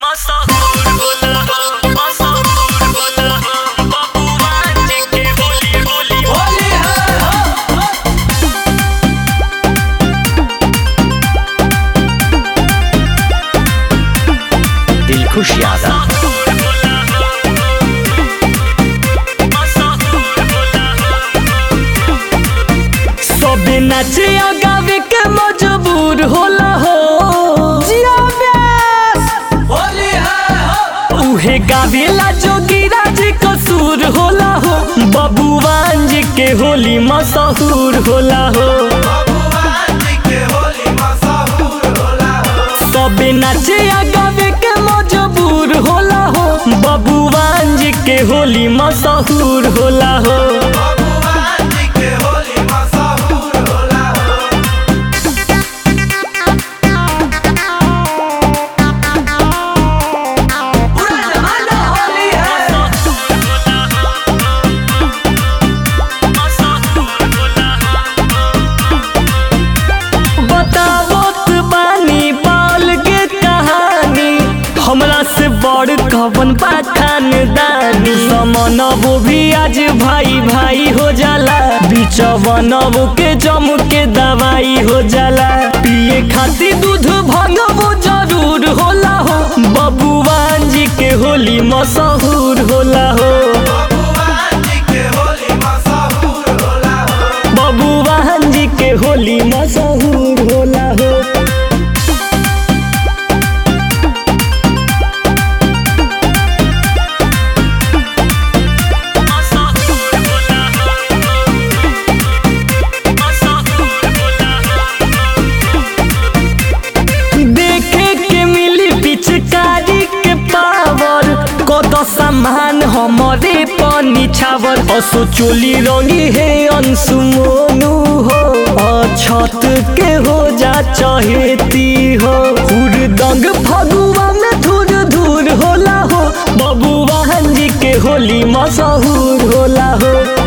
मशहूर होला हो मशहूर होला हो बबुआ जी के होली होली होली है हो दिलखुश यादव मशहूर होला हो मशहूर होला हो सबे नाचे आ गावे के मजबूर होला हो जिया व्यास होली है हो उहे गावेला जोगिरा जी कसूर होला हो बबुआन जी के होली मशहूर होला हो सबे नाचे आ गावे के मजबूर होला हो बबुआन जी के होली मशहूर होला हो पूरा जमाना होली है मशहूर होला बतावत बानी बाल के कहानी हमरा से बड़ कवन बा खानदानी समनबो भी आज भाई भाई हो जाला बिचवनबो के जम के दवाई हो जाला पिए खातिर दूध भंगबो जरूर होला हो बबुआन जी के होली मशहूर होला हो बबुआन जी के होली मशहूर होला हो मशहूर होला मशहूर होला देखे के मिली पिचकारी के पावर कत सामान हमारे पानी छावर असो चोली रंगी है अंशु मोनू हो छत के हो जा चहेती हो हुरदंग फगुआ में धूर धूर होला हो बबुआ जी के होली मशहूर होला हो